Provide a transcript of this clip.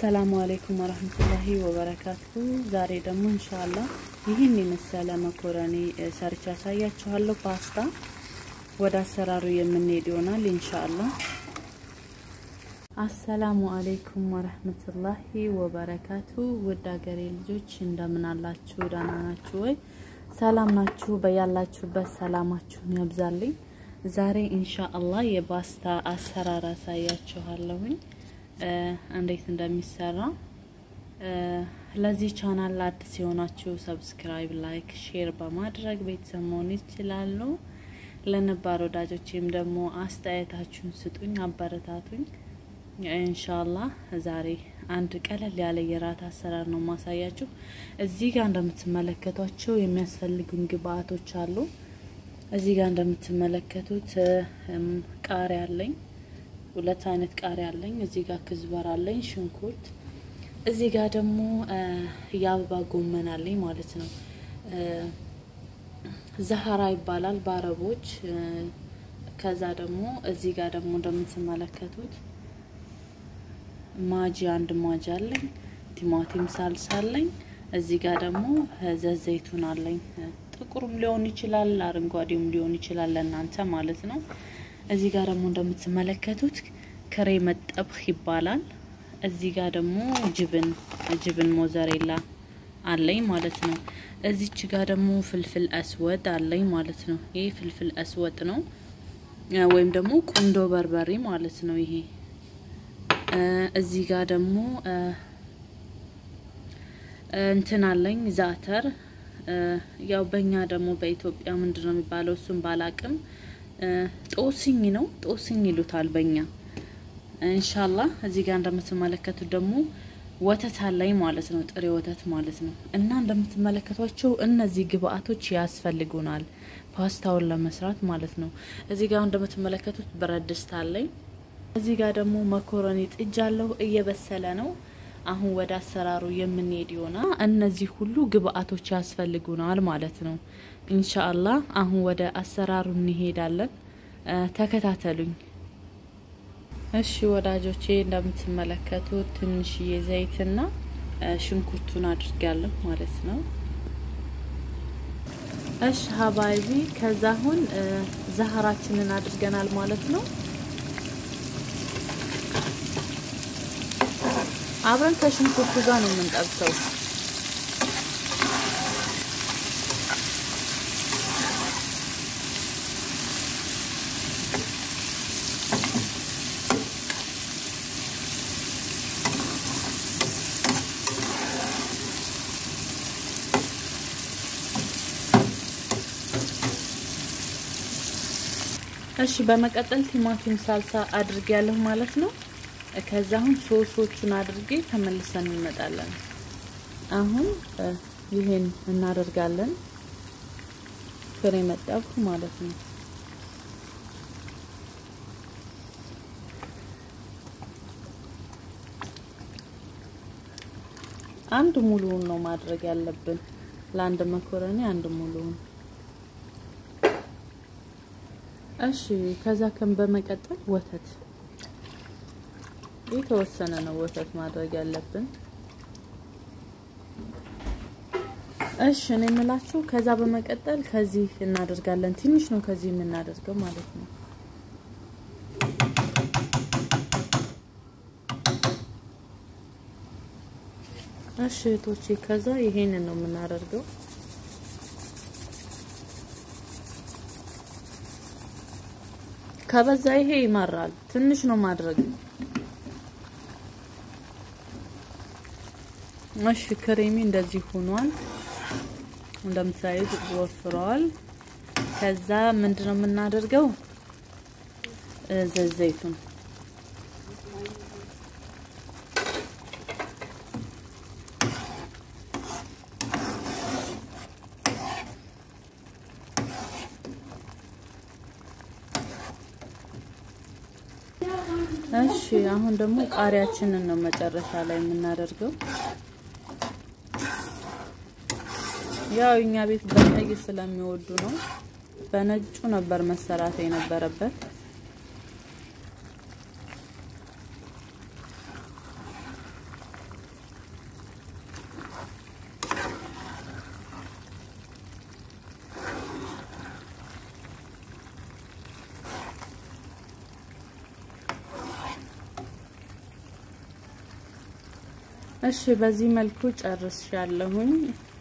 አሰላሙ አሌይኩም ወረህመቱላሂ ወበረካቱ። ዛሬ ደግሞ እንሻላ ይህን የመሰለ መኮረኒ ሰርቻ ያሳያችኋለሁ። ፓስታ ወደ አሰራሩ የምንሄድ ይሆናል እንሻላ። አሰላሙ አሌይኩም ወረህመቱላሂ ወበረካቱ። ውድ ሀገሬ ልጆች እንደምን አላችሁ? ደህና ናችሁ ወይ? ሰላም ናችሁ? በያላችሁበት ሰላማችሁን ያብዛልኝ። ዛሬ ኢንሻአላህ የፓስታ አሰራር አሳያችኋለሁኝ እንዴት እንደሚሰራ። ለዚህ ቻናል አዲስ የሆናችሁ ሰብስክራይብ፣ ላይክ፣ ሼር በማድረግ ቤተሰብ መሆን ይችላሉ። ለነባር ወዳጆችም ደግሞ አስተያየታችሁን ስጡኝ፣ አበረታቱኝ። ኢንሻአላህ ዛሬ አንድ ቀለል ያለ የራት አሰራር ነው ማሳያችሁ። እዚህ ጋር እንደምትመለከቷቸው የሚያስፈልጉን ግብአቶች አሉ። እዚህ ጋር እንደምትመለከቱት ቃሪያ አለኝ፣ ሁለት አይነት ቃሪያ አለኝ። እዚህ ጋር ክዝበር አለኝ፣ ሽንኩርት። እዚህ ጋር ደግሞ የአበባ ጎመን አለኝ ማለት ነው። ዘሀራ ይባላል በአረቦች። ከዛ ደግሞ እዚህ ጋር ደግሞ እንደምትመለከቱት ማጂ አንድ ማጂ አለኝ፣ ቲማቲም ሳልሳ አለኝ። እዚህ ጋር ደግሞ ዘይቱን አለኝ። ጥቁሩም ሊሆን ይችላል፣ አረንጓዴውም ሊሆን ይችላል ለእናንተ ማለት ነው። እዚህ ጋር ደግሞ እንደምትመለከቱት ክሬ መጠብህ ይባላል። እዚህ ጋር ደግሞ ጅብን ጅብን ሞዘሬላ አለኝ ማለት ነው። እዚች ጋር ደግሞ ፍልፍል አስወድ አለኝ ማለት ነው። ይሄ ፍልፍል አስወጥ ነው ወይም ደግሞ ቁንዶ በርበሬ ማለት ነው። ይሄ እዚህ ጋር ደግሞ እንትን አለኝ ዛተር ያው በእኛ ደግሞ በኢትዮጵያ ምንድን ነው የሚባለው? እሱም ባላቅም ጦስኝ ነው ጦስኝ ይሉታል በእኛ ኢንሻላህ። እዚህ ጋር እንደምትመለከቱት ደግሞ ወተት አለኝ ማለት ነው፣ ጥሬ ወተት ማለት ነው። እና እንደምትመለከቷቸው እነዚህ ግብአቶች ያስፈልጉናል ፓስታውን ለመስራት ማለት ነው። እዚህ ጋር እንደምትመለከቱት ብረት ድስት አለኝ። እዚህ ጋር ደግሞ መኮረኒ ጥጃለሁ፣ እየበሰለ ነው። አሁን ወደ አሰራሩ የምንሄድ ይሆናል። እነዚህ ሁሉ ግብአቶች ያስፈልጉናል ማለት ነው። ኢንሻአላህ አሁን ወደ አሰራሩ እንሄዳለን። ተከታተሉኝ። እሺ ወዳጆቼ፣ እንደምትመለከቱት ትንሽዬ ዘይትና ሽንኩርቱን አድርጋለሁ ማለት ነው። እሺ ሀባይቢ፣ ከዛ አሁን ዛህራችንን አድርገናል ማለት ነው። አብረን ከሽንኩርቱ ጋር ነው የምንጠብሰው። እሺ በመቀጠል ቲማቲም ሳልሳ አድርጌያለሁ ማለት ነው። ከዛ አሁን ሶሶቹን አድርጌ ተመልሰን እንመጣለን። አሁን ይሄን እናደርጋለን ፍሬ መጠብኩ ማለት ነው። አንድ ሙሉውን ነው ማድረግ ያለብን ለአንድ መኮረኒ አንድ ሙሉውን። እሺ ከዛ ከም በመቀጠል ወተት የተወሰነ ነው ወተት ማድረግ ያለብን። እሺ እኔ የምላችሁ ከዛ በመቀጠል ከዚህ እናደርጋለን። ትንሽ ነው ከዚህ የምናደርገው ማለት ነው። እሺ እህቶቼ ከዛ ይሄንን ነው የምናደርገው። ከበዛ ይሄ ይመራል። ትንሽ ነው ማድረግ እሺ ክሬሚ እንደዚህ ሆኗል። እንደምታዩት ወፍረዋል። ከዛ ምንድነው የምናደርገው? ዘይቱን እሺ አሁን ደግሞ ቃሪያችንን ነው መጨረሻ ላይ የምናደርገው። ያው እኛ ቤት በቀይ ስለሚወዱ ነው። በነጩ ነበር መሰራት የነበረበት። እሺ በዚህ መልኩ ጨርሻለሁኝ።